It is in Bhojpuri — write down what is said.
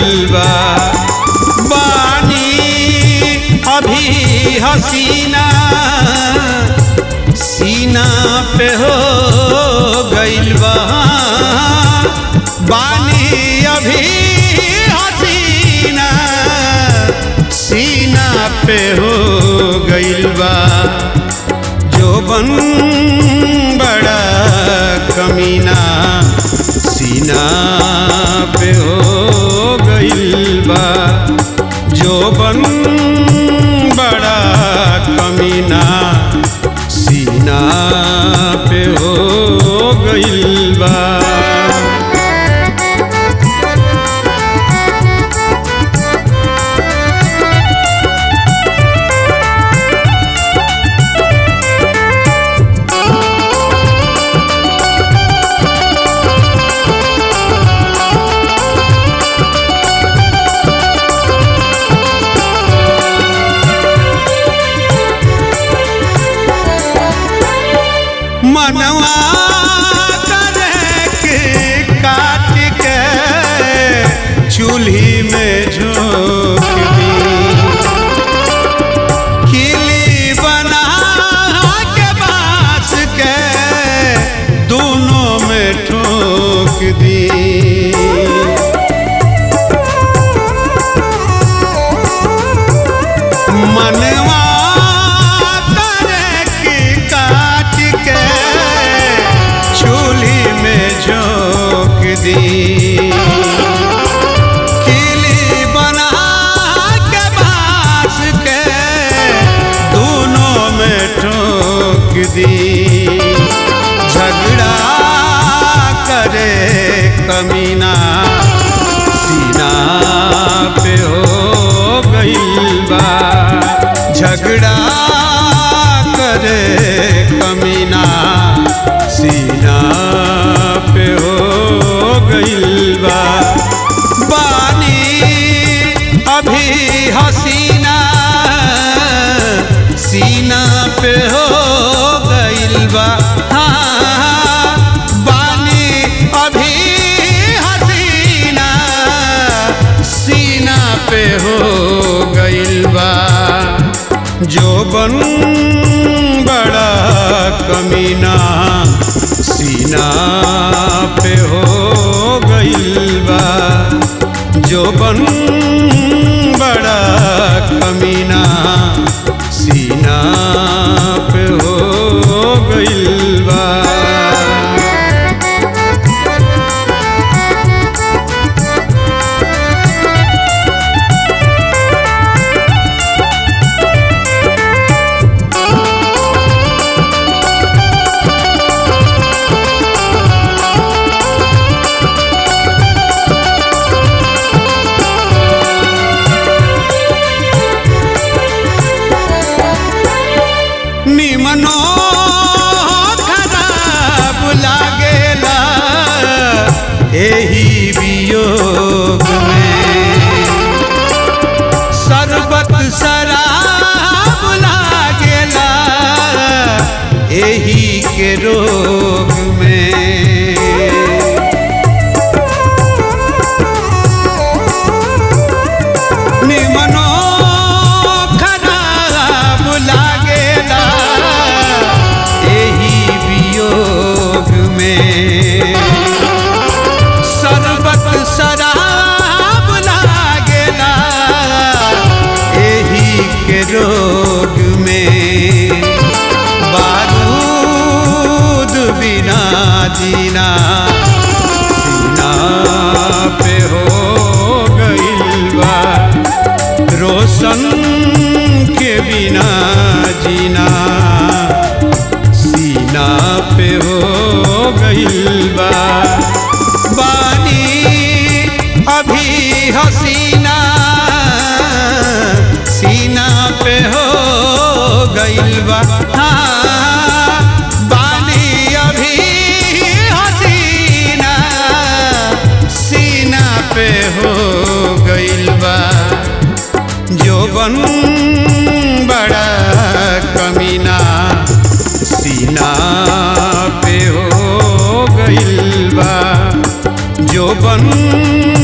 गइल बा बानी अभी हसीना सीना पे हो गइल बा बानी अभी हसीना सीना पे हो गइल बा जोबन बड़ा कमीना सीना पे हो गइल बा जोबन बड़ा कमीना सीना पे हो गइल बा मनवा करे के काट के चूल्ही में झोंक दी किली बना के बांस के दोनों में ठोक दी मनवा करे के काट के चूल्ही में झोंक दी किली बना के बांस के दोनों में ठोक दी झगड़ा करे कमीना सीना पे हो गइल बा झगड़ा करे कमीना सीना पे हो गइल बा बानी अभी हसीना सीना पे हो गइल बा हाँ, बानी अभी हसीना सीना पे हो गइल बा जोबन बड़ा कमीना सीना पे हो गइल बा जोबन बड़ा कमीना सीना पे हो गइल बा निमनो खराब लागेला एही वियोग में शरबत शराब लागेला एही के रोग में निमनो खराब लागेला एही वियोग में शरबत शराब लागेला एही के रोग में बारूद बिना जीना सीना पे हो गइल बा रोशन के बिना जीना सीना पे हो गइल बा बानी अभी हसीना सीना पे हो गइल बा हाँ, बानी अभी हसीना सीना पे हो गइल बा जोबन बड़ा कमीना सीना पे हो गइल बा जोबन